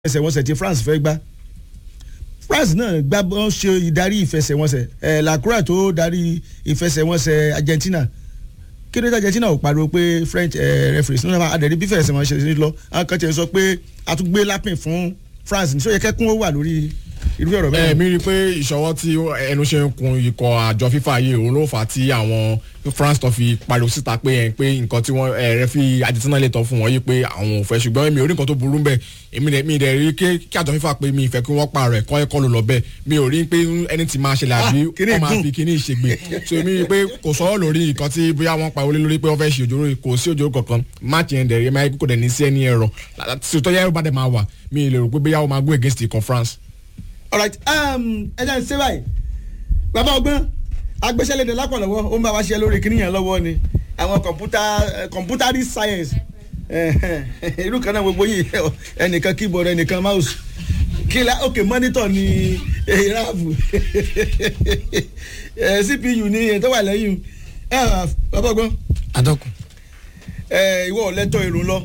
ìfẹsẹ̀wọnsẹ̀ tí France fẹ́ gbá France náà gbá bọ́n ṣe ìdarí ìfẹsẹ̀wọnsẹ̀ ẹ̀ Lacroix tó darí ìfẹsẹ̀wọnsẹ̀ Argentina kí ló dé Argentina ò pariwo pé French referees nínú àdẹ̀rí bí ìfẹsẹ̀wọnsẹ̀ ṣe lọ àwọn kan tiẹ̀ sọ pé a tún gbé lápìn fún France ní sọ yẹ kẹ́kún ó wà lórí irú ọ̀rọ̀ bẹ́ẹ̀. ẹ mi rí i pé ìṣọwọ́ tí ẹnu ṣe ń kun ikọ̀ àjọ fífa yìí òun ló fà á tí àwọn France tó fi pariwo síta pé ẹ pé nǹkan tí wọ́n ẹ rẹ fi Argentina lè tọ́ fún wọn yìí pé àwọn ò fẹ́ ṣùgbọ́n èmi ò rí nǹkan tó burú bẹ́ẹ̀ èmi dẹ̀ mi dẹ̀ rí kí àjọ fífa pé mi ìfẹ́ kí wọ́n pààrọ̀ ẹ̀kọ́ ẹ̀kọ́ ló lọ bẹ́ẹ̀ mi ò rí pé ẹni tí máa ṣẹlẹ̀ àbí wọ́n máa fi kíní ìṣègbè so èmi rí i pé kò sọ̀rọ̀ lórí nǹkan tí bóyá wọ́n pariwo lé lórí pé wọ́n fẹ́ ṣe òjòrò kò sí òjòrò kankan máàcì yẹn dẹ̀ rí máa kó dẹ̀ ní sí ẹni ẹ̀rọ tó yẹ bá dẹ̀ máa wà mi lè rò pé bóyá wọ́n máa go against ikọ̀ France alright ẹ jẹ́ ń ṣe báyìí bàbá ọgbọ́n agbésẹ́lẹ̀dẹ̀ lápọ̀lọ́wọ́ ó ń bá wa ṣe lórí kíní yẹn lọ́wọ́ ni àwọn kọ̀mpútà kọ̀mpútàrí science irú kan náà gbogbo yìí ẹnìkan keyboard ẹnìkan mouse kíla ok monitor ni rafu cpu ni tó wà lẹ́yìn bàbá ọgbọ́n. adọ́kun. ìwọ lẹ́tọ̀ èrò lọ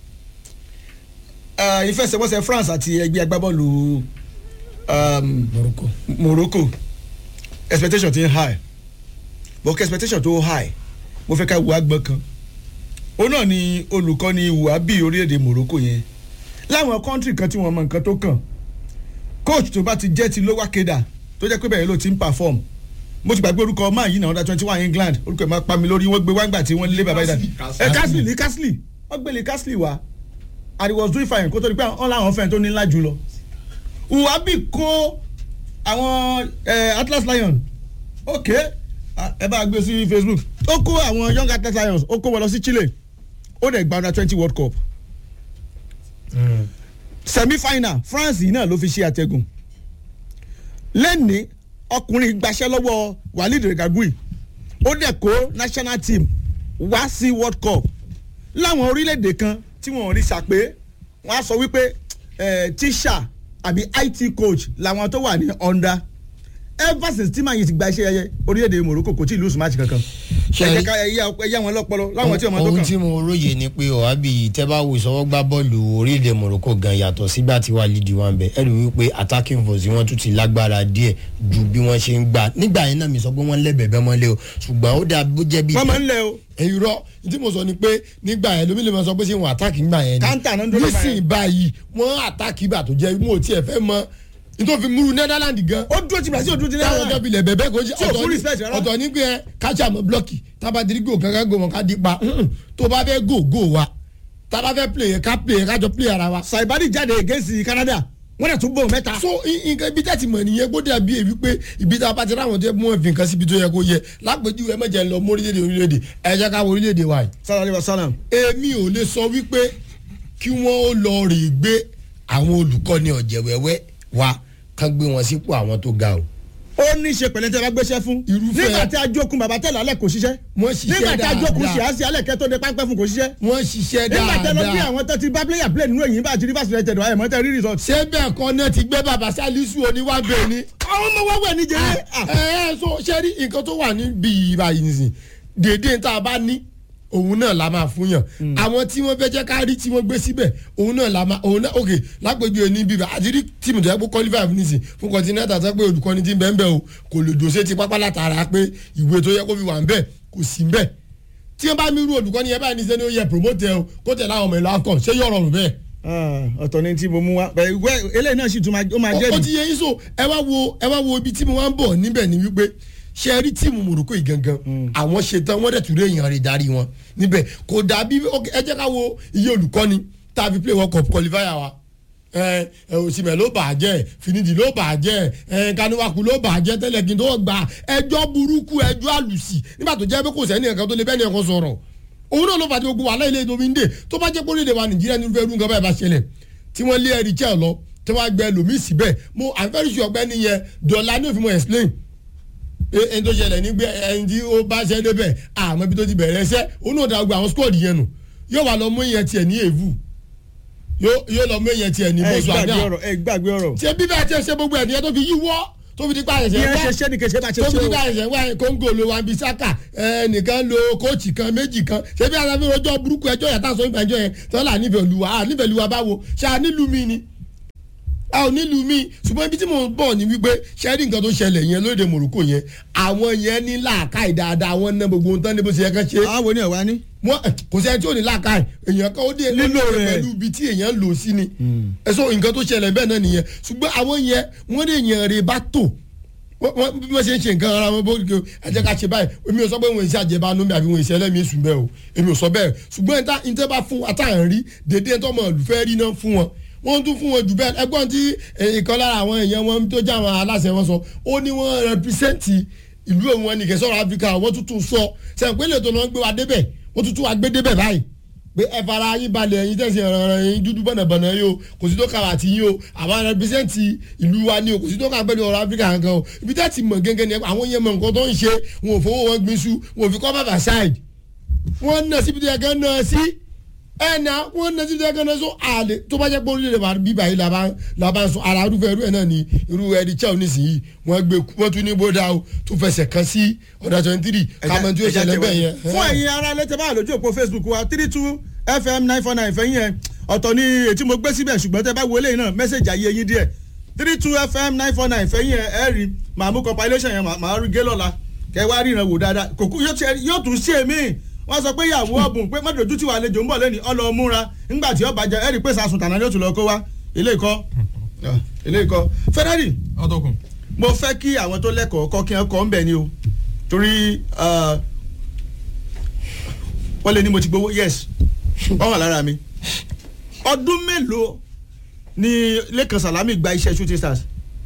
ìfẹsẹ̀wọnsẹ̀ France àti ẹgbẹ́ agbábọ́ọ̀lù um, Morocco. Morocco expectation ti ń high but kí expectation tó high mo fẹ́ ká wo agbọ́n kan ó náà ni olùkọ́ni wàhábì orílẹ̀-èdè Morocco yẹn láwọn kọ́ńtì kan tí wọ́n mọ nǹkan tó kàn coach tó bá ti jẹ́ ti lower keda tó jẹ́ pé bẹ́ẹ̀ ló ti ń perform mo ti gbàgbé orúkọ máa yìí náà under twenty one England orúkọ ẹ̀ máa pa mi lórí wọ́n gbé wáńgbà tí wọ́n lé bàbá ìdá ẹ̀ Castle ní Castle wọ́n gbé lè Castle wá and he was doing fine kó tó di pé wọ́n láwọn fẹ́ẹ́ tó ní ńlá jù lọ uwabi kó àwọn atlas lion ok ẹ bá gbé sí facebook ó kó àwọn young atlas lions ó kó wọn lọ sí chile ó dẹ̀ gba under twenty world cup mm. semi final france yìí náà ló fi ṣe àtẹ̀gùn lẹ́ni ọkùnrin gbaṣẹ́ lọ́wọ́ walid regagui ó dẹ̀ kó national team wá sí world cup láwọn orílẹ̀-èdè kan tí wọ́n rí sàpé wọ́n á sọ wípé tíṣà àbí it coach làwọn tó wà ní under ever since tí màá yìí ti gba iṣẹ́ ẹyẹ orílẹ̀-èdè Morocco kò tí ì lose match kankan ẹ̀jẹ̀ ká ẹ̀yà wọn lọ́pọ̀lọ́ láwọn tí ọmọ tó kàn. ohun tí mo róye ni pé ọ̀hábì tẹ́báwò ìṣọwọ́ gbá bọ́ọ̀lù orílẹ̀-èdè Morocco gan yàtọ̀ sígbà tí wàá lídìí wọn bẹ̀ ẹ rí i wípé attacking force wọn tún ti lágbára díẹ̀ ju bí wọ́n ṣe ń gbà nígbà yẹn náà mi sọ pé wọ́n lẹ́bẹ̀ẹ́bẹ́ mọ́lé o ṣùgbọ́n ó dà bó jẹ́ bí. wọ́n máa ń lẹ o. èyí rọ tí mo sọ ni pé nígbà yẹn lómi lè máa sọ pé ṣé wọn àtàkì ńgbà yẹn ni káńtà náà ń dúró nísìnyí báyìí wọ́n àtàkì ìgbà tó jẹ́ mo tiẹ̀ fẹ́ mọ nítorí múru Netherlands gan. ó dúró ti Brazil ó dúró ti táwọn Netherlands. ọjọ́ bilẹ̀ bẹ̀bẹ̀ kò ṣe Tí ò fún respect rárá. ọ̀tọ̀ ní pé ẹ kájà mọ́ blọ́ọ̀kì tábàdìrí gò kankan gò wọn ká di pa tó bá fẹ́ gò gò wa tábà fẹ́ play yẹn ká play yẹn kájọ play ara wa. Saibadi jáde against Canada wọ́n dẹ̀ tún bò mẹ́ta. so nǹkan ibi tẹ́tí mọ̀ nìyẹn gbọ́dọ̀ bí èmi pé ibi tá a bá ti ráwọn tó yẹ kó wọ́n fi nǹkan síbi tó yẹ kó yẹ lápèjúwe mẹ́jẹ lọ mọ́ orílẹ̀-èdè orílẹ̀-èdè ẹ jẹ́ ká wọ orílẹ̀-èdè wa yìí. sálàlẹ́ wa sálàm. èmi ò lè sọ wípé kí wọ́n ó lọ rè gbé àwọn olùkọ́ni ọ̀jẹ̀wẹ́wẹ́ wa kán gbé wọn sípò àwọn tó ga o. ó ní í ṣe pẹ̀lẹ́ tẹ́ bá gbéṣẹ́ fún. Irúfẹ́- nígbà tí ajókun bàbá tẹ̀lé alẹ́ kò ṣiṣẹ́. Wọ́n ṣiṣẹ́ nígbà tí ajókun dáadáa. ṣì á sí alẹ́ kẹ́ tó de pápẹ́ fún kò ṣiṣẹ́. wọ́n ṣiṣẹ́ nígbà tẹ́ lọ bí dáadáa. àwọn tó ti bá player play nínú èyí bá ti rí fásitì rẹ̀ tẹ̀dọ̀ àyẹ̀mọ́ tẹ́ rí result. ṣé bẹ́ẹ̀ kọ́ náà ti gbé bàbá sálísù oníwàbẹ̀ ni. àwọn ọmọ wọ́wọ́ ẹ̀ ní jẹ́rẹ́. ẹ ẹ so ṣe rí nǹkan tó wà níbi ìbàyìí nìsín dédé tá a bá ní òun náà la máa fún yàn àwọn tí wọ́n fẹ́ jẹ́ ká rí tí wọ́n gbé síbẹ̀ òun náà la máa òun náà ok lápèjúwe ní bíbá àti rí tíìmù tó yẹ kó qualify fún nìsín fún continental tó yẹ pé olùkọ́ni ti ń bẹ́ẹ̀ bẹ́ẹ̀ o kò lè dòṣe ti pápá látara pé ìwé tó yẹ kó fi wà ń bẹ́ẹ̀ kò sí ń bẹ́ẹ̀ tí wọ́n bá mi rú olùkọ́ni yẹn báyìí ní sẹ́ni ó yẹ promote ẹ o kó tẹ̀lé àwọn ọmọ ìlú akọ ṣé yọ̀ rọrùn bẹ́ẹ̀ ọ̀tọ̀ ni tí mo mú wa bẹ́ẹ̀ wẹ́ eléyìí náà sì tún máa ó máa jẹ́ ó mi. ti yẹ yín so ẹ wá wo ẹ wá wo ibi tí mo wá ń bọ̀ níbẹ̀ ni wípé ṣe rí tíìmù Morocco yìí gangan àwọn ṣetán wọ́n dẹ̀ tún rí èèyàn rẹ̀ darí wọn níbẹ̀ kò dàbí ok, ẹ jẹ́ ká wo iye olùkọ́ni tá a fi play world cup qualifier wa ẹ ẹ òsìmẹ̀ ló bà á jẹ́ finidi ló bà á jẹ́ ẹ kanuwaku ló bà á jẹ́ tẹ́lẹ̀ kí n tó gba ẹjọ́ burúkú ẹjọ́ àlùsì nígbà tó jẹ́ pé kò sẹ́ni ẹ̀kan tó lè bẹ́ẹ̀ ni ẹ̀kan sọ̀rọ̀ òun náà ló fà á tí gbogbo wàhálà ilé ìdòmí ń dè tó bá jẹ́ pé orílẹ̀-èdè wa Nàìjíríà ní irúfẹ́ irú nǹkan báyìí bá ṣẹlẹ̀ tí wọ́n lé ẹ̀rí chẹ́ lọ tí wọ́n á gbẹ lòmí síbẹ̀ mo i'm very sure ọgbẹ́ni yẹn dọ̀là ní òfin mo explain pé ẹni tó ṣẹlẹ̀ ní gbé ẹni tí ó bá ṣẹ́ débẹ̀ àmọ́ ibi tó ti bẹ̀rẹ̀ ẹsẹ̀ òun náà dàgbà àwọn squad yẹn nù yóò wà lọ mú ìyẹn tiẹ̀ ní èvù yóò yóò lọ mú ìyẹn tiẹ̀ ní ẹ bọ́sù gbàgbé àdá ọ̀rọ̀ ẹ gbàgbé ọ̀rọ̀. ṣé bíbẹ̀ àti ẹsẹ̀ gbogbo ẹ̀ nìyẹn tó fi yíwọ́ tó fi di pa ẹ̀sẹ̀ ìyẹn wá ṣe ṣé ni kèsè bá ṣe tó ṣe fi di o. pa ẹ̀sẹ̀ wá kóńgò ló wà bí sáka ẹnìkan lo kóòtù kan méjì kan ṣé bí aláfi ọjọ́ burúkú ẹjọ́ yẹn tá a sọ nípa ẹjọ́ yẹn tọ́lá nífẹ̀ẹ́ olúwa à nífẹ̀ẹ́ olúwa báwo ṣe à nílùú mi ni a ò nílùú mi ṣùgbọ́n ibi tí mò ń bọ̀ ni wípé ṣẹ́rí nǹkan tó ṣẹlẹ̀ yẹn lóde Morocco yẹn àwọn yẹn ní làákàyè dáadáa wọ́n ná gbogbo ohun tán ní bó ṣe yẹ kán ṣe àwọn ni ọ̀wá ní. wọn kò sẹ́ni tí ò ní làákàyè èèyàn kan ó dé Lílò ó dé rẹ̀. pẹ̀lú ibi tí èèyàn lò sí ni ẹ̀sọ́ nǹkan tó ṣẹlẹ̀ bẹ́ẹ̀ náà nìyẹn ṣùgbọ́n àwọn yẹn wọ́n lè yàn rè bá tò wọ́n wọ́n- bí wọ́n ṣe ń ṣe nǹkan ara wọn bó ṣe ẹ jẹ́ ká ṣe báyìí èmi ò sọ pé wọn ìṣe àjẹbánu mi àbí wọn ìṣe ẹlẹ́mìí sùn bẹ́ẹ̀ o èmi ò sọ bẹ́ẹ̀ ṣùgbọ́n ìta ìta bá fún àtàwọn rí dédé tó mọ̀ olùfẹ́ rí náà fún wọn wọ́n tún fún wọn jù bẹ́ẹ̀ ẹgbọ́n tí ìkan lára àwọn èèyàn wọn tó jẹ́ àwọn aláṣẹ wọn sọ ó ní wọ́n rẹpísẹ́ǹtì ìlú òun wọn nìkẹ́ sọ̀rọ̀ áfíríkà wọ́n tún tún sọ sẹ́ǹpẹ́lẹ̀ tó lọ́ gbé wa débẹ̀ wọ́n tún tún wa gbé débẹ̀ báyìí pé ẹ fara yín balẹ̀ ẹ̀yin tẹ̀sí ọ̀rọ̀ ẹ̀yin dúdú bọ̀nàbọ̀nà yìí o kò sí tó kà wá ti yín o àwọn rẹpísẹ́ǹtì ìlú wa ni o kò sí tó kà pẹ̀lú ọ̀rọ̀ áfíríkà kankan o ibi tẹ́ ti mọ̀ gẹ́gẹ́ ni àwọn yẹn mọ̀ nǹkan tó ń ṣe wọn ò fowó wọn gbin su wọn ò fi kọ́ bàbà ṣáìd wọ́n ná síbi tó yẹ kán ná sí ẹ̀ ná wọ́n ná síbi tó yẹ kán ná so àlè tó bá jẹ́ pé orílẹ̀-èdè wa bíbá yìí làbá làbá ń sọ ara irúfẹ́ irú ẹ̀ náà ni irú ẹ̀rí chel nísìnyí wọ́n gbé wọ́n tún ní bódà o tún fẹsẹ̀ kan sí ọ̀dà twenty three kàmọ́ tí ó ṣẹlẹ̀ bẹ́ẹ̀ yẹn. fún ẹ̀yin ará lẹ́tẹ̀ bá lójú òpó facebook wa three two fm nine four nine fẹ́yìn ẹ̀ ọ̀tọ̀ ni ètí mo gbé síbẹ̀ ṣùgbọ́n tẹ́ bá wo eléyìí náà mẹ́sẹ̀gì ayé yín díẹ̀ three two fm nine four nine fẹ́yìn ẹ̀ ẹ̀ rí màá mú compilation yẹn màá rí gé lọ́la kẹ́ wá ríran wò dáadáa kòkú yóò tiẹ̀- yóò tún ṣe mí wọ́n sọ pé ìyàwó ọ̀bùn pé mọ́tòjú tí wà àlejò ń bọ̀ lẹ́ni ọlọ́ múra ńgbà tí ọba jẹ ẹ̀ rí pé sàsùn tànà ni ó tún lọ kó wá ilé ìkọ́ ilé ìkọ́ Ferrari ọdọkùn. mo fẹ́ kí àwọn tó lẹ́kọ̀ọ́ kọ́ kí wọ́n kọ́ ń bẹ̀ ni o torí ah, wọ́n lé ní mo ti gbowó yes wọ́n wà lára mi ọdún mélòó ni Lẹ́kan Sàlámì gba iṣẹ́ shooting stars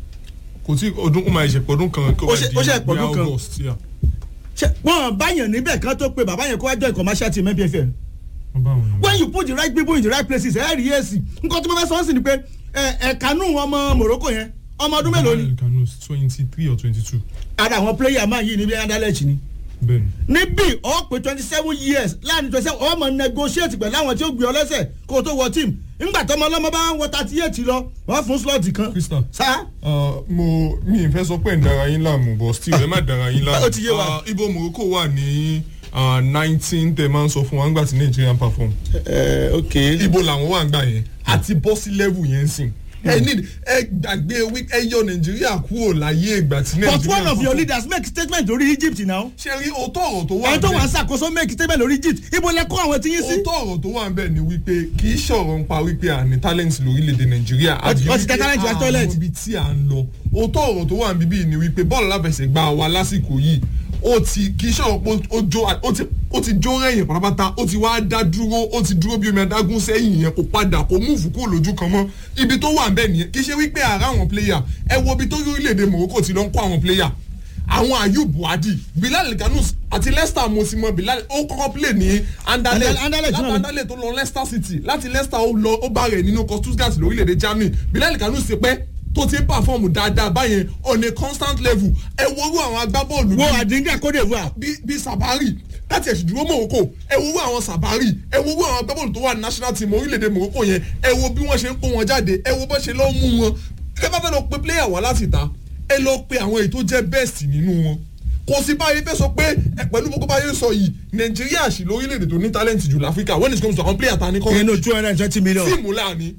kò tí ọdún ó máa ṣe pọ̀dún kan kó Ó ṣe- ó ṣe pọ̀dún kan. august yeah. ṣe wọ́n báyàn níbẹ̀ kan tó pe bàbá yẹn kó wá join commercial team MPFL wọ́n bá wọn. when you put the right people in the right places ẹ̀ rí èsì nǹkan tó fẹ́ sọ ọ́ sí ni pé ẹ̀ẹ̀kanú ọmọ Morocco yẹn ọmọ ọdún mélòó ni kanu twenty three or twenty two ara àwọn player máa yí ni bí Anderlecht ni bẹ́ẹ̀ni. níbí ọ pé twenty seven years láàrin twenty seven ọmọ negotiate pẹ̀lú àwọn tí ó gbé ọ lẹ́sẹ̀ kó o tó wọ team ńgbà tọmọ ọlọmọ bá ń wọ thirty eight lọ wọ́n fún slot kan. Crystal. sá Uh, mo mi ì fẹ́ sọ pé ń dara yín láàmú but still ẹ má dara yín láàmú. Ó ti yé wa. Uh, ibo Morocco wà ní nineteen tẹ máa ń sọ fún wa nígbà tí Nigeria perform. ẹ ok. ibo làwọn wà ń gbà yẹn àti bọ́ sí level yẹn sìn. ẹ ní ẹ gbàgbé wí- ẹ yọ Nàìjíríà kúrò láyé ìgbà tí Nàìjíríà but one of your perform. leaders make statement lórí Egypt now. ṣe rí òótọ́ ọ̀rọ̀ tó wà ẹni tó bẹ́ẹ̀. wà ń ṣàkóso make statement lórí Egypt ibo lẹ kó àwọn tí yín sí. òótọ́ ọ̀rọ̀ tó wà ń bẹ̀ ni wípé kì í ṣọ̀rọ̀ ń pa wípé à ní talent lórílẹ̀‐èdè nàìjíríà Wọ́n ti- wọ́n ti tẹ talent wá toilet. àwọn ibi tí à ń lọ òótọ́ ọ̀rọ̀ tó wà ń bíbí ni wípé bọ́ọ̀lù aláfẹsẹ̀gbá wa lásìkò yìí ó ti kì í ṣọ̀rọ̀ pé ó jó ó ti ó ti jó rẹ̀yìn pátápátá ó ti wá dá dúró ó ti dúró bí omi adágún sẹ́yìn yẹn kò padà kò múùfù kúrò lójú kan mọ́ ibi tó wà ń bẹ̀ nìyẹn kì í ṣe wípé àrà àwọn player ẹ wo ibi tó orílẹ̀-èdè Morocco ti lọ ń kó àwọn player àwọn ayub buhadi bilal ganus àti leicester mo ti mọ bilal ó kọ́kọ́ play ní anderlecht Anderlecht láti náà ni. anderlecht tó lọ leicester city láti leicester ó lọ ó bá rẹ̀ nínú ikọ̀ stuttgart lórílẹ̀‐èdè germany bilal ganus ti pẹ́ tó ti ń pàfọ́ọ̀mù dáadáa báyẹn on a constant level ẹ worú àwọn agbábọ́ọ̀lù wo bíi- àdínkà Côte d'Ivoire. bí bí sabari láti ẹ̀sùn dúró morocco ẹ wo wo àwọn sabari ẹ wo wo àwọn agbábọ́ọ̀lù tó wà ní national team orílẹ̀-èdè morocco yẹn ẹ wo bí wọ́n ṣe ń kó wọn jáde ẹ wo bó ṣe lọ́ mú wọn ẹ bá fẹ́ lọ pe player wá láti ta ẹ lọ pe àwọn èyí tó jẹ́ best nínú wọn kò sí báyìí fẹ́ sọ pé ẹ pẹ̀lú gbogbo báyìí sọ yìí nàìjíríà sì lórílẹ̀‐èdè tó ní talent jù láfíríkà when it comes to àwọn player ta ní kọ́ inú two hundred and twenty million. tíìmù láàní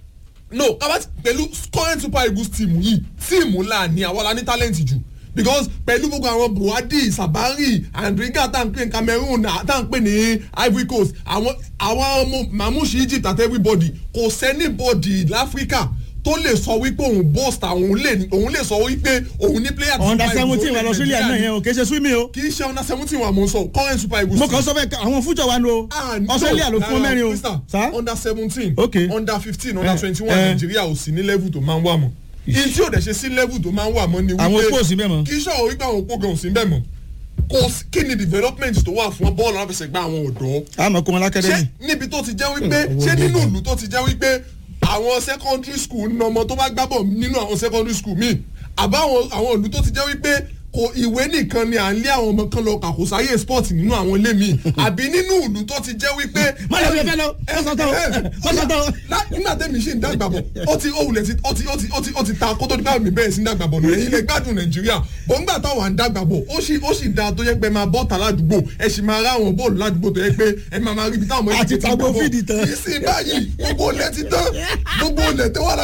no kábà pẹ̀lú current super eagles tíìmù yìí tíìmù láàní àwọn la ní talent jù because pẹ̀lú gbogbo àwọn buhari sabari andriga tá à ń pè ní cameroon tá à ń pè ní ivory coast àwọn àwọn ọmọ mamushi egypt àti everybody kò sẹ́nibọ̀dì láfíríkà tó lè sọ wípé òun bust àwọn lè òun lè sọ wípé òun ní player tí under Super Eagles seventeen wà lọ sílẹ̀ náà yẹn o kì í ṣe swimming o. kì í ṣe under seventeen wà mọ̀ sọ current super eagles mo kàn sọ fẹ́ àwọn fújọ wa ni o. Ah, no, Australia ló fún rárá, mẹ́rin o. Crystal, sá. under seventeen Okay. under fifteen under Eh, twenty one eh. nàìjíríà ò sí ní level tó máa ń wà mọ́ ìyí tí ò dẹ̀ ṣe sí level tó máa ń wà mọ́ ni wípé Àwọn opó ò sí bẹ́ẹ̀ mọ́. kì í ṣọ̀rọ̀ wípé àwọn opó gan ò sí bẹ́ẹ̀ mọ́ kò sí- kí ni development tó wà fún bọ́ọ̀lù aláfẹsẹ̀gbá àwọn ọ̀dọ́ àmọ́ kó wọn ṣé lákẹ́dẹ́mì. níbi tó ti jẹ́ wípé ṣé nínú ìlú tó ti jẹ́ wípé àwọn secondary school ní ọmọ tó bá gbábọ̀ nínú àwọn secondary school míì àbá àwọn àwọn ìlú tó ti jẹ́ wípé kò ìwé nìkan ni à ń lé àwọn ọmọ kan lọ kàkó sáyé sport nínú àwọn ilé míì àbí nínú ìlú tó ti jẹ́ wípé. má lọ bí ẹ fẹ́ lọ ẹ sọ tán o ẹ sọ tán o. Lá- nígbà tẹ́mi ṣì ń dàgbà bọ̀ ó ti ó wulẹ̀ ti ó ti ó ti ó ti ó ti ta kó tó di báwo mi bẹ́ẹ̀ sí ń dàgbà bọ̀ nù ẹ̀yin lè gbádùn nàìjíríà bọ̀ ńgbà táwa ń dàgbà bọ̀ ó sì ó sì da tó yẹ pé máa bọ́ta ládùúgbò ẹ sì máa rá àwọn bọ́ọ̀lù ládùúgbò tó yẹ pé ẹ máa máa rí ibi táwọn ọmọ Àti yìí ti tagbo gbà bọ̀. fídì tán. ìsìn báyìí gbogbo olè ti tán gbogbo olè tó wà ládùúgbò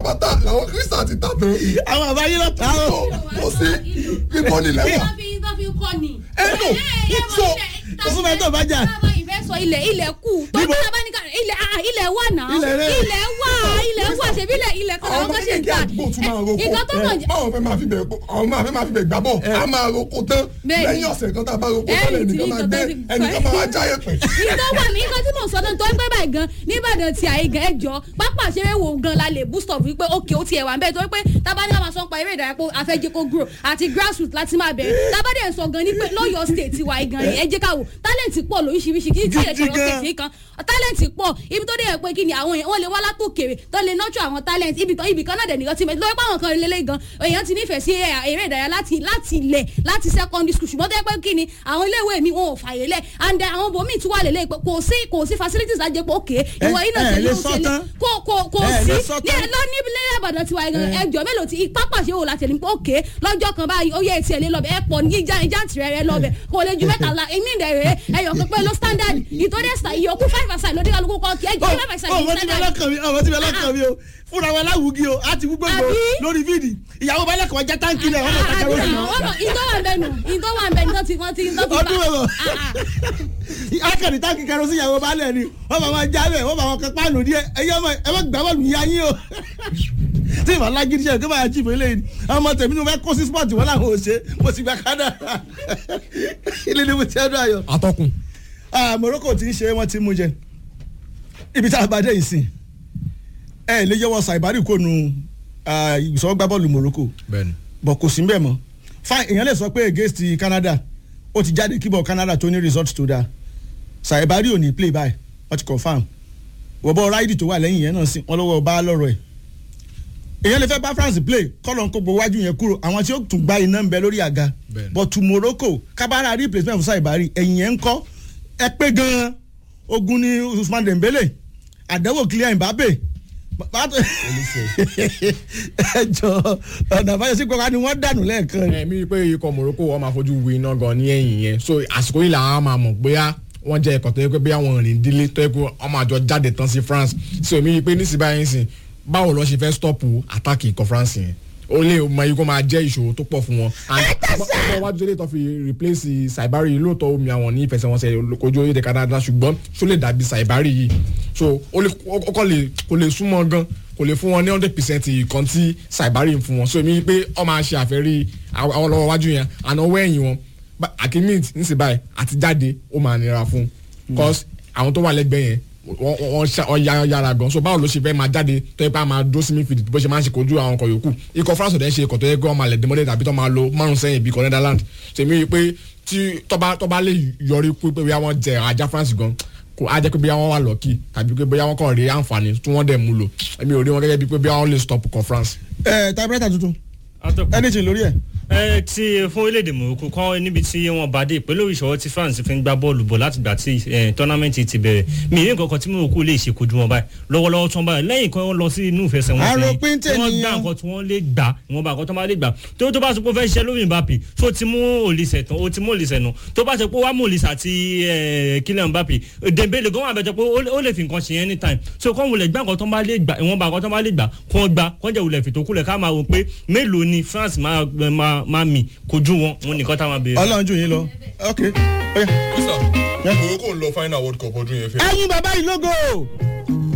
pátá làwọn kírísítà ti tà tán. àwọn àbá yín lọ tà ó. kò sí bíbọ nílẹ̀ wà. wọ́n fi wọ́n fi kọ́ ni. ẹ nù so òfin bẹ́ẹ̀ tó bá jà. táwọn ìfẹ́ sọ ilẹ̀ ilẹ̀ kù tó Níbo? bí tábà ní ká ilẹ̀ ah, ilẹ̀ wà náà Ilẹ̀ rẹ̀. ilẹ̀ wà ilẹ̀ wà ṣebí ilẹ̀ ilẹ̀ kan àwọn àwọn ọmọ kan ṣe ń kékeré ta àdúgbò tún máa roko nǹkan tó mọ̀ jẹ́ báwọn fẹ́ máa fi bẹ̀ àwọn máa fẹ́ máa fi bẹ̀ gbà bọ̀ a máa roko tán Bẹ́ẹ̀ni. lẹ́yìn ọ̀sẹ̀ kan tá a bá roko Ẹ̀yìn tán tí ẹnìkan máa nǹkan gbé tó ti- ẹnìkan máa wá jáyé pẹ̀. nǹkan wà ní nǹkan tí mò ń sọ náà tó ń pẹ́ báyìí gan nìbàdàn tí àyè gan ẹjọ́ pápá àṣẹrẹ́ wo gan la lè boost up wípé òkè ó tiẹ̀ wà ń bẹ́ẹ̀ torí pé tábàdé máa sọ pa eré ìdárayá pé afẹ́jẹ́ kó grow àti grassroots láti máa bẹ̀rẹ̀ tábàdé ń sọ gan ní pé lọ́yọ̀ state wa gan ni ẹ jẹ́ ká wò talent pọ̀ lóríṣiríṣi kí kí Gidi ẹ̀ṣẹ̀ gan. state yìí kan talent pọ̀ ibi tó dé yẹ pé kí ni àwọn èèyàn wọ́n lè wá látòkèrè tó lè nurture àwọn talent ibì kan ibì kan náà dẹ̀ nìkan ti mẹ́ lórí pé àwọn kan lélẹ́ gan èèyàn ti nífẹ̀ẹ́ sí eré ìdárayá láti láti ilẹ̀ láti secondary school ṣùgbọ́n tó yẹ pé kí ni àwọn iléèwé mi wọn ò fàyè lẹ̀ and then àwọn bòmíì tún wà lélẹ́ pé kò sí kò sí facilities ajẹ́ pé òkè ìwọ iná ẹ ṣe lè ló sọ ṣe lé tán. kò kò kò Ẹ sí lè sọ ní tán. lọ ní ilé ìbàdàn tiwa gan ẹjọ mélòó ti pápá ṣe wò láti ẹni pé òkè lọ́jọ́ kan báyìí ó yẹ etí ẹ̀ lé lọ́bẹ̀ ẹ̀ pọ̀ ní ìjà ìjà tìrẹ̀ rẹ̀ lọ́bẹ̀ kò lè ju mẹ́ta la èmi ìdẹ̀ rẹ̀ ẹ̀yọ̀ pípẹ́ ló standard ìtòdè sa ìyókù five aside lóde kálukú kọ́ kí ẹjọ́ five aside ọmọ ní tí bẹ standard lọkàn mi ọmọ tí bẹ lọkàn mi o fúnra wa láwùgí o a ti wú gbogbo Àbí? lórí fídì ìyàwó bá lẹkọọ jẹ táǹkì rẹ ọmọ kàkà lóṣù ìtọ́ wà bẹ́ẹ̀ nù ìtọ́ wà bẹ́ẹ̀ nù tí wọ́n ti ń tọ́ fi ọdún mẹ́wàá Ah, akẹ́ni táǹkì kẹrọ sí ìyàwó bá lẹ̀ ni wọ́n bá wọn já bẹ̀ wọ́n bá wọn kẹ páànù díẹ̀ ẹ̀yẹ́ ọmọ ẹ bá gbà bọ́ọ̀lù yá yín o tí ìbá lágídí ṣe kí báyà chìfù eléyìí ọmọ tèmi ni mo fẹ́ kó sí spọ́ọ̀tì wọn làwọn ò ṣe mo sì gba kádà ilé ni mo ti ẹdùn ayọ̀ atọ́kùn ah Morocco ti ń ṣe wọ́n ti mú jẹ ibi tá a bá dé yìí sìn ẹ lè yọwọ́ Saibari kò nu ìsọgbà bọ́ọ̀lù Morocco bẹ́ẹ̀ni bọ̀ kò sí mbẹ́ mọ́ fine èèyàn lè sọ pé against Canada ó ti jáde kíbọ̀ Canada tó ní result tó dáa Saibari ò ní play by wọ́n ti confam wọ́bọ̀ ráìdì tó wà lẹ́yìn yẹn náà sí wọ́n lọ́wọ́ bá lọ́rọ̀ ẹ̀ èèyàn lè fẹ́ bá France play kọ́lọ̀ ń kó gbowó wájú yẹn kúrò àwọn tí ó tún gba iná ń bẹ lórí àga Bẹ́ẹ̀ni. but to Morocco kábàárà replacement fún Saibari ẹ̀yìn yẹn ń kọ́ ẹ pé gan-an ogun ní Usman Dembele àdánwò Kylian Mbappe bàbá tó ẹ jọ ọ̀nà àbáyọ sí pé wá ni wọ́n dànù lẹ́ẹ̀kan ẹ mi rí i pé ikọ̀ Morocco wọ́n máa fojú wi iná gan ní ẹ̀yìn yẹn so àsìkò yìí làwọn máa mọ̀ bóyá wọ́n jẹ́ ikọ̀ tó yẹ pé bóyá wọ́n rìn dílé tó yẹ pé wọ́n máa jọ jáde tán sí France so mi rí i pé nísìnyí báyìí sìn báwo lọ ṣe fẹ́ stọ́ọ̀pù àtàkì ikọ̀ France yẹn ó lè mọ ikú máa jẹ́ ìṣòro tó pọ̀ fún wọn. ọgbọ́n wájú lè tó fi replace Saibari lóòótọ́ omi àwọn ní ìfẹsẹ̀wọnsẹ̀ kojú orílẹ̀-èdè Canada ṣùgbọ́n ṣó lè dàbí Saibari yìí so ó lè ó kọ́ lè kò lè súnmọ́ gan kò lè fún wọn ní hundred percent ìkan tí Saibari ń fún wọn so èmi pé ọ máa ṣe àfẹ́rí àwọn lọ́wọ́ wájú yẹn àná ọwọ́ ẹ̀yìn wọn akimit nísìnyí báyìí àti jáde ó máa nira fún cause àwọn tó wà lẹ́gbẹ̀ẹ́ yẹn wọ́n wọ́n ṣá- wọ́n yára yára gan so báwo ló ṣe fẹ́ máa jáde tó yẹ pé a máa dó sí midfield bó ṣe máa ń ṣe kojú àwọn ọkọ̀ yòókù ikọ̀ France ọ̀dẹ́ ṣe ikọ̀ tó yẹ pé wọ́n máa lẹ̀ dẹ́mọ́dé tàbí tó máa lo márùn sẹ́yìn bí ikọ̀ Netherlands tèmi rí i pé tí tọ́ba tọ́ba lè yọrí pé pé bóyá wọ́n jẹ ajá France gan kò á jẹ́ pé bóyá wọ́n wà lọ́kì tàbí pé bóyá wọ́n kàn rí àǹfààní tí wọ́n dẹ̀ mú lò èmi ò rí wọn gẹ́gẹ́ bí pé bóyá wọ́n lè stop ikọ̀ France. ẹ typewriter tuntun atọ́kùn anything lórí ẹ. ẹ ti fún orílẹ̀-èdè Morocco kan níbi tí wọ́n bá dé pẹ̀lú ìṣòro tí France fi ń gbá bọ́ọ̀lù bọ̀ láti gbà tí tọ́námẹ́ǹtì ti bẹ̀rẹ̀ mi ìwé nǹkan kan tí Morocco lè ṣe kojú wọn báyìí lọ́wọ́lọ́wọ́ tó ń báyìí lẹ́yìn kan wọ́n lọ sí inú ìfẹsẹ̀wọnsẹ̀ Àròpin yìí, wọ́n gbá tènìyàn. nǹkan tí wọ́n lè gbà wọ́n bá nǹkan tó máa lè gbà tó tó bá sọ pé ó fẹ́ ṣiṣẹ́ lórí Mbappe tó ti mú Olise tán ó ti mú Olise nù tó bá sọ pé wàá mú Olise àti eh, Kylian Mbappe Dembele gan wà bẹ́ẹ̀ jọ pé ó lè- ó lè fi nǹkan ṣe anytime so kọ́ wulẹ̀ gbá nǹkan tó máa lè gbà ìwọ̀n bá nǹkan tó máa lè gbà kọ́ gbà kọ́ jẹ́ wulẹ̀ fìtò kúlẹ̀ ká máa wò pé mélòó ni France máa máa máa mì kojú wọn wọn nìkan táwọn béèrè. Ọlọ́run jù yín lọ ok. ó yá. Morocco ń lọ final world cup ọdún yẹn fẹ́. ẹyin bàbá yìí lógo